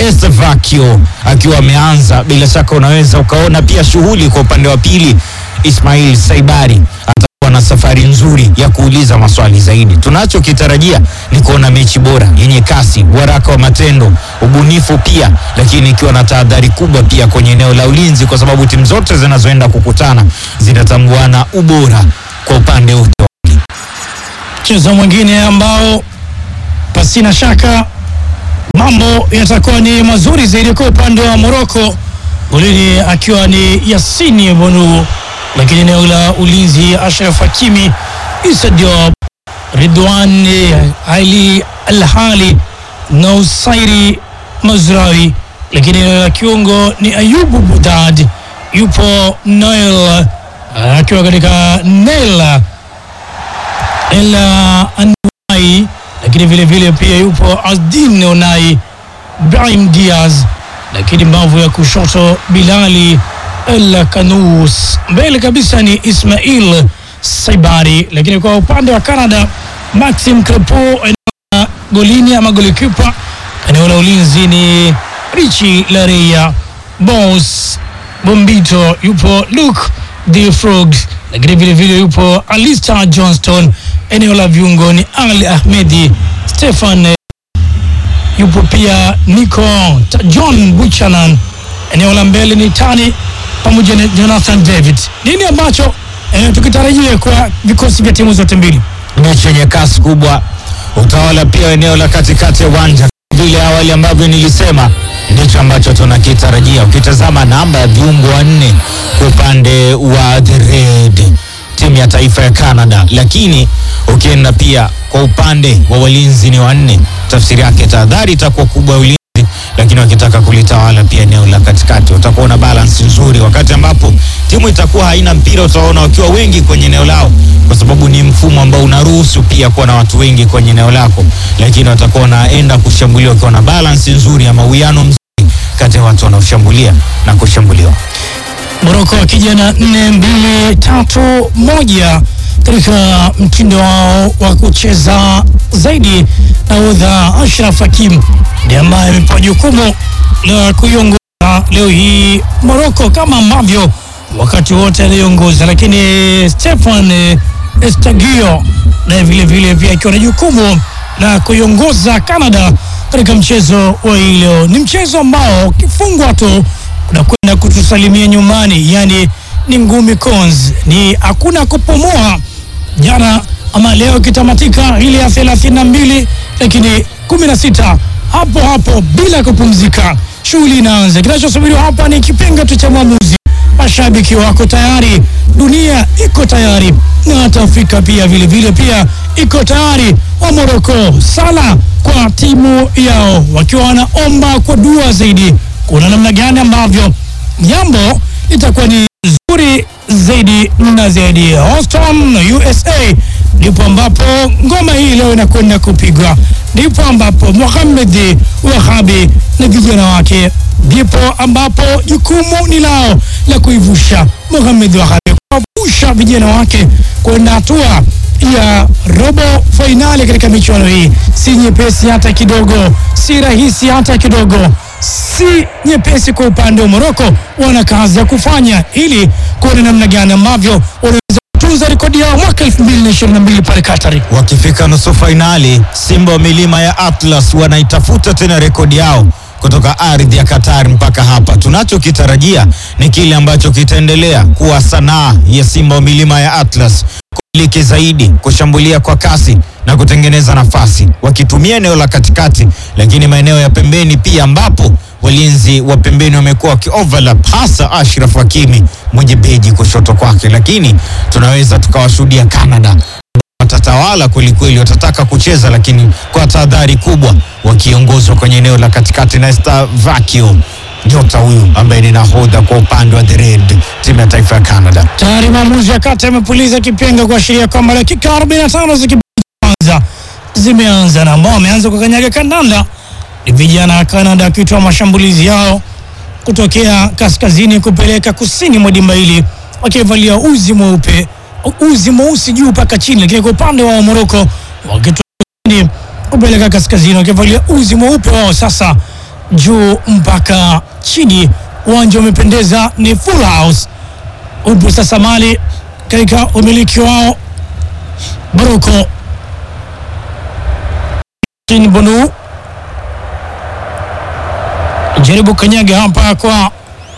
Estevakio akiwa ameanza, bila shaka unaweza ukaona pia shughuli kwa upande wa pili. Ismail Saibari atakuwa na safari nzuri ya kuuliza maswali zaidi. Tunachokitarajia ni kuona mechi bora yenye kasi, waraka wa matendo, ubunifu pia, lakini ikiwa na tahadhari kubwa pia kwenye eneo la ulinzi, kwa sababu timu zote zinazoenda kukutana zinatambuana ubora kwa upande wote. Mchezo mwingine ambao pasina shaka mambo yatakuwa ni mazuri zaidi kwa upande wa Morocco, golini akiwa ni Yassini Bonu, lakini eneo la ulinzi Ashraf Hakimi, Issa Diop, Ridwan Ali Alhali na Usairi Mazrawi, lakini eneo la kiungo ni Ayubu Budad, yupo Noel akiwa katika Nela Ela Anwai, lakini vile vile pia yupo Azdin Onai, Brahim Diaz, lakini mbavu ya kushoto Bilali El Kanous, mbele kabisa ni Ismail Saibari, lakini kwa upande wa Canada Maxim Crepo eneo la golini ama golikipa, eneo la ulinzi ni Richi Lareya, Bos Bombito, yupo Luke De Frog, lakini vile vile yupo Alistair Johnston. Eneo la viungo ni Ali Ahmedi, Stefan eh, yupo pia Nico Ta- John Buchanan. Eneo la mbele ni Tani pamoja na Jonathan David. Nini ambacho eh, tukitarajia kwa vikosi vya timu zote mbili? mechi yenye kasi kubwa, utawala pia eneo la katikati ya uwanja vile awali ambavyo nilisema, ndicho ambacho tunakitarajia. Ukitazama namba ya viungo wanne kwa upande wa the red timu ya taifa ya Canada, lakini ukienda pia kwa upande wa walinzi ni wanne, tafsiri yake tahadhari itakuwa kubwa ya ulinzi lakini wakitaka kulitawala pia eneo la katikati utakuwa na balance nzuri. Wakati ambapo timu itakuwa haina mpira, utaona wakiwa wengi kwenye eneo lao, kwa sababu ni mfumo ambao unaruhusu pia kuwa na watu wengi kwenye eneo lako, lakini watakuwa wanaenda kushambulia wakiwa na balance nzuri ama uwiano mzuri kati ya watu wanaoshambulia na kushambuliwa. Moroko wakija na nne mbili tatu moja katika mtindo wao wa kucheza zaidi. Nahodha Ashraf Hakim ndiye ambaye amepewa jukumu la kuiongoza leo hii Moroko kama ambavyo wakati wote aliongoza, lakini Stefan eh, Estagio naye vile vile pia akiwa na jukumu la kuiongoza Canada katika mchezo wa hii leo. Ni mchezo ambao ukifungwa tu unakwenda kutusalimia nyumbani, yani ni ngumi cons, ni hakuna kupumua. Jana ama leo ikitamatika ile ya thelathini na mbili lakini kumi na sita hapo hapo bila kupumzika, shughuli inaanza. Kinachosubiriwa hapa ni kipenga tu cha mwamuzi. Mashabiki wako tayari, dunia iko tayari, na hata Afrika pia vile vile pia iko tayari. Wa Moroko sala kwa timu yao, wakiwa wanaomba kwa dua zaidi kuna namna gani ambavyo jambo litakuwa ni zuri zaidi na zaidi. Houston, USA ndipo ambapo ngoma hii leo inakwenda kupigwa, ndipo ambapo Mohamed Wahabi na vijana wake, ndipo ambapo jukumu ni lao la kuivusha Mohamed Wahabi, kuwavusha vijana wake kwenda hatua ya robo fainali katika michuano hii. Si nyepesi hata kidogo, si rahisi hata kidogo si nyepesi kwa upande wa Moroko. Wana kazi ya kufanya ili kuona namna gani ambavyo wanaweza kutunza rekodi yao mwaka 2022 pale Katari. Wakifika nusu fainali, Simba wa milima ya Atlas wanaitafuta tena rekodi yao kutoka ardhi ya Qatar mpaka hapa. Tunachokitarajia ni kile ambacho kitaendelea kuwa sanaa ya Simba wa milima ya Atlas kumiliki zaidi, kushambulia kwa kasi na kutengeneza nafasi, wakitumia eneo la katikati, lakini maeneo ya pembeni pia, ambapo walinzi wa pembeni wamekuwa wakioverlap, hasa Ashraf Hakimi mwenye beji kushoto kwake, lakini tunaweza tukawashuhudia Canada watatawala kwelikweli, watataka kucheza lakini kwa tahadhari kubwa, wakiongozwa kwenye eneo la katikati na Estavakio, nyota huyu ambaye ni nahodha kwa upande wa the red timu ya taifa ya Canada. Tayari maamuzi ya kati amepuliza kipenga kuashiria kwamba dakika 45 za kipindi cha kwanza zimeanza, na ambao wameanza kukanyaga kandanda ni vijana wa Canada wakitoa mashambulizi yao kutokea kaskazini kupeleka kusini mwa dimba hili wakivalia uzi mweupe uzi mweusi juu mpaka chini, lakini kwa upande wa Moroko wakitoa kusini kupeleka kaskazini wakivalia uzi mweupe wao. Sasa juu mpaka chini. Uwanja umependeza, ni full house. Upo sasa mali katika umiliki wao Morocco. Bonu jaribu kanyaga hapa kwa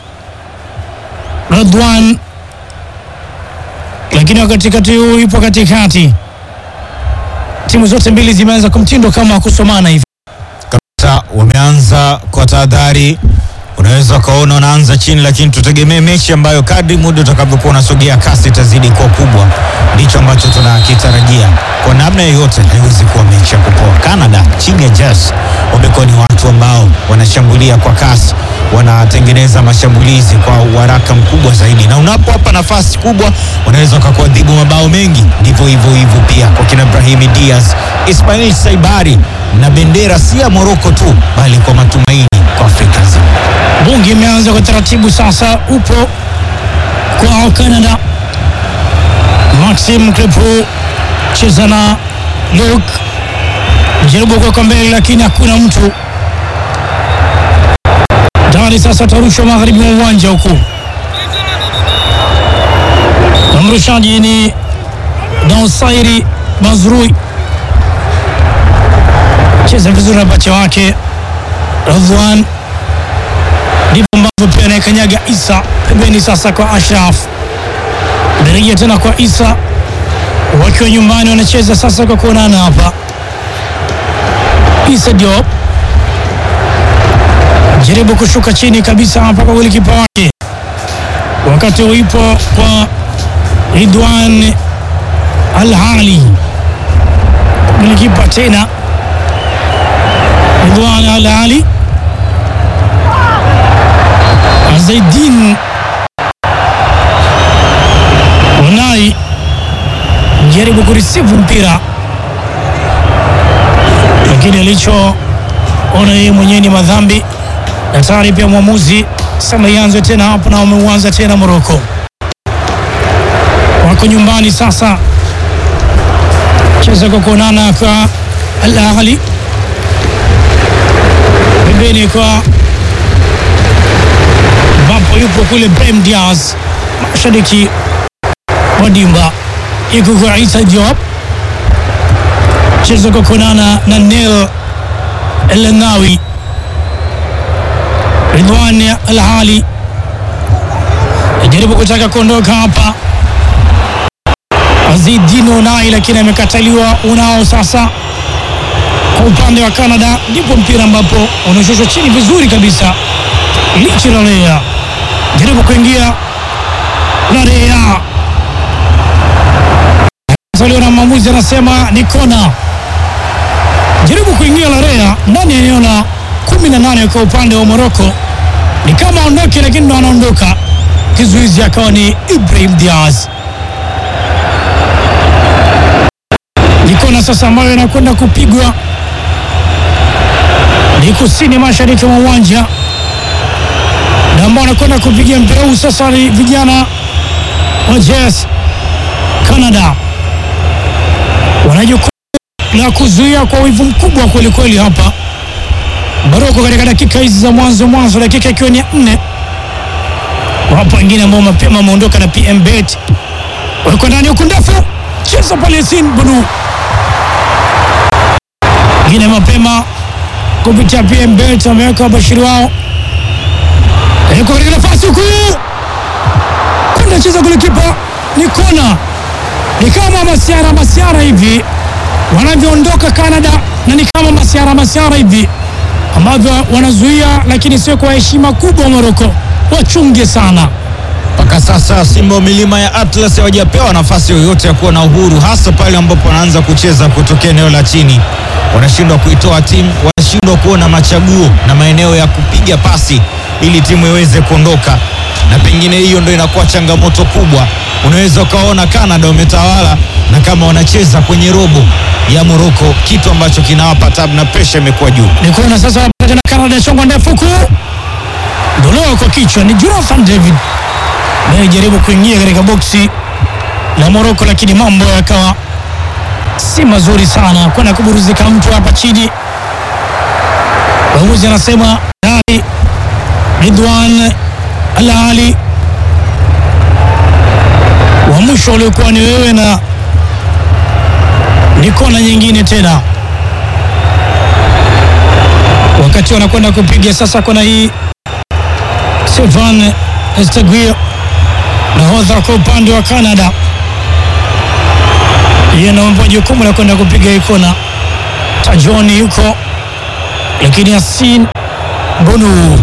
Radwan, lakini katikati huu ipo katikati. Timu zote mbili zimeanza kwa mtindo kama kusomana hivi. Kabisa wameanza kwa tahadhari, unaweza ukaona wanaanza chini, lakini tutegemee mechi ambayo kadri muda utakavyokuwa unasogea kasi itazidi kuwa kubwa. Ndicho ambacho tunakitarajia kwa namna yoyote, haiwezi kuwa mechi ya kupoa. Canada chini ya Jazz wamekuwa ni watu ambao wanashambulia kwa kasi, wanatengeneza mashambulizi kwa uharaka mkubwa zaidi, na unapowapa nafasi kubwa wanaweza wakakuadhibu mabao mengi. Ndivyo hivyo hivyo pia kwa kina Brahimi Diaz, Ismail Saibari na bendera si ya Moroko tu bali kwa matumaini kwa Afrika nzima. Bungi imeanza kwa taratibu sasa, upo kwa Canada. Maxim Crepeau cheza na Luke, jaribu kuweka mbele, lakini hakuna mtu tayari. Sasa tarushwa magharibi mwa uwanja huku, na mrushaji ni Dansairi Mazrui, cheza vizuri na pacha wake Radwan ndivyo ambavyo pia anayekanyaga Isa pembeni. Sasa kwa Ashraf, narejea tena kwa Isa, wakiwa nyumbani wanacheza sasa kwa kuonana hapa. Isa Diop jaribu kushuka chini kabisa hapa kwa golikipa wake, wakati uipo kwa Ridwan Al-Hali, golikipa tena Ridwan Al-Hali Zaidin Unai jaribu kurisivu mpira, lakini alichoona yeye mwenyewe ni madhambi. Daktari pia mwamuzi sema ianze tena hapo, na wameuanza tena. Moroko wako nyumbani sasa, cheza kwa kuonana kwa Al Ahli pembeni kwa ambapo yupo kule Brahim Diaz mashariki wa dimba, iko kwa Isa Diop, chezo kwa kuonana na Nel Elnawi, Ridwan Alhali ajaribu kutaka kuondoka hapa, Azidin Unai, lakini amekataliwa. Unao sasa kwa upande wa Canada, ndipo mpira ambapo unashushwa chini vizuri kabisa lichi Larea jaribu kuingia Larea saliwa na mwamuzi anasema ni kona. Jaribu kuingia Larea ndani ya eneo la kumi na nane kwa upande wa Moroko, ni kama aondoke, lakini ndo anaondoka. Kizuizi akawa ni Ibrahim Diaz. Ni kona sasa ambayo inakwenda kupigwa, ni kusini mashariki mwa uwanja na ambao wanakwenda kupigia mpira huu sasa ni vijana wa Jazz Canada, wana jukumu la kuzuia kwa wivu mkubwa kweli kweli hapa Moroko katika dakika hizi za mwanzo mwanzo, dakika ikiwa ni nne. Wapo wengine ambao mapema wameondoka na PM Bet, walikuwa ndani huku ndefu, cheza pale Yasin Bonu, wengine mapema kupitia PM Bet wameweka wabashiri wao Eko katika nafasi huku kwenda cheza golikipa, ni kona, ni kama masiara masiara hivi wanavyoondoka Canada, na ni kama masiara masiara hivi ambavyo wanazuia, lakini sio kwa heshima kubwa. Moroko wachunge sana. Mpaka sasa Simba wa milima ya Atlas hawajapewa nafasi yoyote ya kuwa na uhuru, hasa pale ambapo wanaanza kucheza kutokea eneo la chini. Wanashindwa kuitoa timu, wanashindwa kuona machaguo na maeneo ya kupiga pasi ili timu iweze kuondoka, na pengine hiyo ndo inakuwa changamoto kubwa. Unaweza ukaona Canada wametawala na kama wanacheza kwenye robo ya Moroko, kitu ambacho kinawapa tabu na presha imekuwa juu. Ni kona sasa, wanapata tena Canada, chongwa ndefu huku, dolewa kwa kichwa, ni Jonathan David anayejaribu kuingia katika boksi la Moroko, lakini mambo yakawa si mazuri sana, kwenda kuburuzika mtu hapa chini. Mwamuzi anasema tayari Ridwan Al Ali wa mwisho uliokuwa ni wewe na ni kona nyingine tena, wakati wanakwenda kupiga sasa kona hii. Sylvain Estaguio nahodha kwa upande wa Canada, yeye anaomba jukumu la kwenda kupiga hii kona. Tajoni yuko lakini Yasin Bonu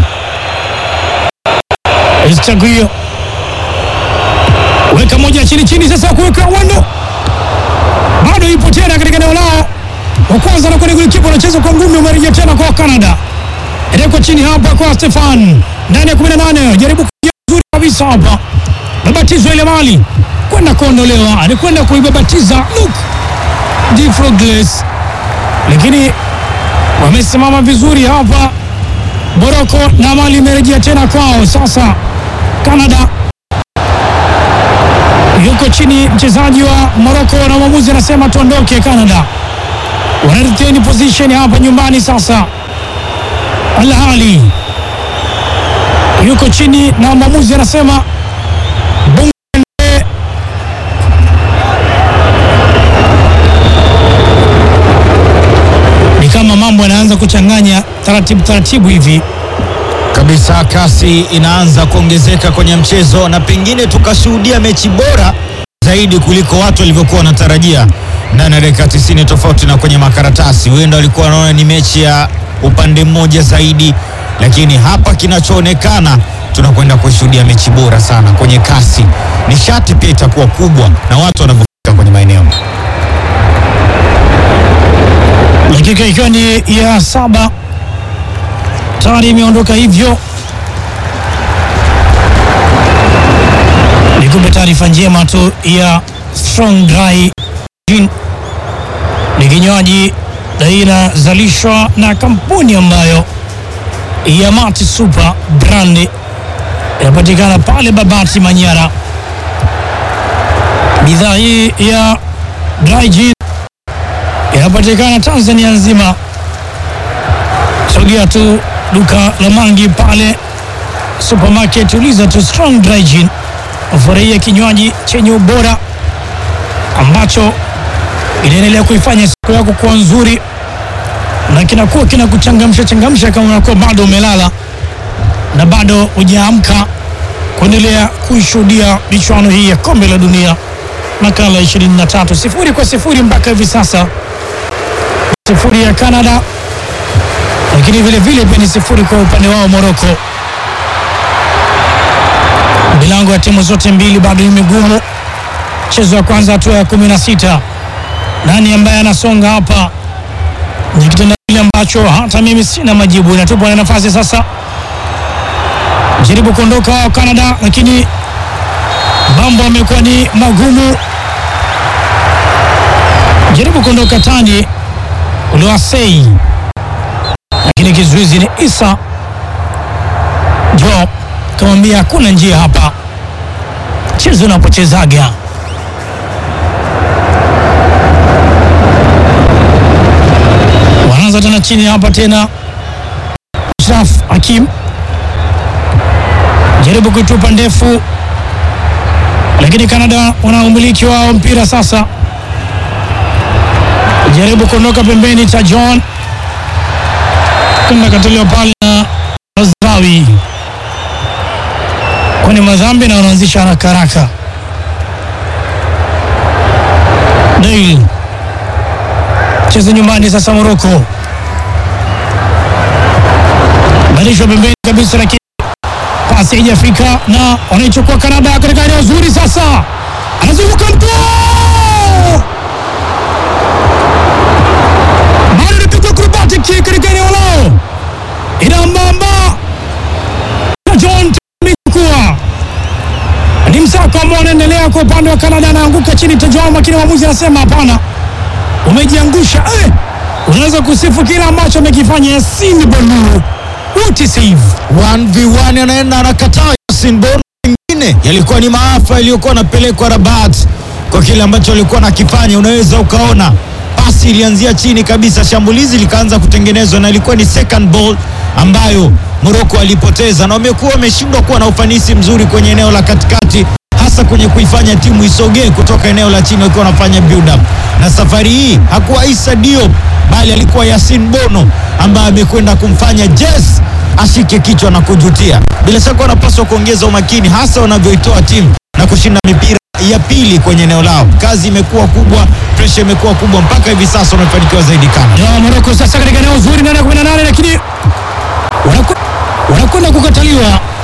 Estaguio weka moja chini chini, sasa kuweka wando bado ipo tena katika eneo lao. Wa kwanza na kwenye golikipa anacheza kwa ngumi, umerejea tena kwa Canada, ileko chini hapa kwa Stefan ndani ya 18 jaribu kuja vizuri kabisa hapa, babatizwa ile mali kwenda kuondolewa, alikwenda kuibabatiza Luke de Frogles, lakini wamesimama vizuri hapa Moroko na mali imerejea tena kwao. Sasa Canada yuko chini mchezaji wa Moroko na mwamuzi anasema tuondoke. Canada wana retain position hapa nyumbani. Sasa Al Ahly yuko chini na mwamuzi anasema bunge. Ni kama mambo yanaanza kuchanganya taratibu taratibu hivi kabisa. Kasi inaanza kuongezeka kwenye mchezo na pengine tukashuhudia mechi bora zaidi kuliko watu walivyokuwa wanatarajia ndani ya dakika 90, tofauti na kwenye makaratasi. Huenda walikuwa wanaona ni mechi ya upande mmoja zaidi, lakini hapa kinachoonekana tunakwenda kushuhudia mechi bora sana kwenye kasi. Nishati pia itakuwa kubwa na watu wanavyofika kwenye maeneo. dakika ikiwa ni ya saba tayari imeondoka hivyo. Nikupe taarifa njema tu ya Strong Dry Gin. Ni kinywaji inazalishwa na kampuni ambayo ya Mati Super brand inapatikana pale Babati, Manyara. Bidhaa hii ya Dry Gin inapatikana Tanzania nzima. Sogea tu duka la Mangi pale supermarket, uliza tu Strong Dry Gin, ufurahia kinywaji chenye ubora ambacho inaendelea kuifanya siku yako kuwa nzuri na kinakuwa kinakuchangamsha changamsha kama unakuwa bado umelala na bado hujaamka kuendelea kuishuhudia michuano hii ya kombe la dunia makala 23 sifuri kwa sifuri mpaka hivi sasa, sifuri ya Canada, lakini vile vile pia ni sifuri kwa upande wao Morocco. Milango ya timu zote mbili bado ni migumu. Mchezo wa kwanza hatua ya kumi na sita. Nani ambaye anasonga hapa? Ni kitendawili ambacho hata mimi sina majibu. Inatupwa na nafasi sasa, jaribu kuondoka wao Canada, lakini mambo amekuwa ni magumu. Jaribu kuondoka tani uliwasei, lakini kizuizi ni Isa Jo kamwambia hakuna njia hapa, chezo unapochezaga. Wanaanza tena chini hapa tena, Ashraf Hakim jaribu kuitupa ndefu lakini Canada wana umiliki wao mpira sasa, jaribu kuondoka pembeni cha John kwenda katolewa pale na Razrawi kwani madhambi na wanaanzisha haraka haraka. Dail cheza nyumbani sasa, Moroko badilishwa pembeni kabisa, lakini pasi haijafika na wanaichukua Kanada katika eneo zuri. Sasa anazunguka mtu bado anapigwa acrobatic kick katika eneo lao, inambamba John amechukua ni msako ambao unaendelea kwa upande wa Kanada, anaanguka chini Tajoma, lakini mwamuzi anasema hapana, umejiangusha. Eh, unaweza kusifu kile ambacho amekifanya Yasin Bonu. What a save! 1v1 anaenda anakataa Yasin Bono. Mengine yalikuwa ni maafa yaliyokuwa anapelekwa Rabat kwa kile ambacho alikuwa nakifanya. Unaweza ukaona pasi ilianzia chini kabisa, shambulizi likaanza kutengenezwa na ilikuwa ni second ball ambayo Morocco alipoteza, na wamekuwa wameshindwa kuwa na ufanisi mzuri kwenye eneo la katikati, hasa kwenye kuifanya timu isogee kutoka eneo la chini wakiwa wanafanya build up. Na safari hii hakuwa Issa Diop bali alikuwa Yasin Bono ambaye amekwenda kumfanya Jess ashike kichwa na kujutia. Bila shaka wanapaswa kuongeza umakini, hasa wanavyoitoa timu na kushinda mipira ya pili kwenye eneo lao. Kazi imekuwa kubwa, presha imekuwa kubwa, mpaka hivi sasa wamefanikiwa zaidi Canada. ya Morocco sasa katika eneo zuri ndani ya 18 lakini wanaku- wanakwenda kukataliwa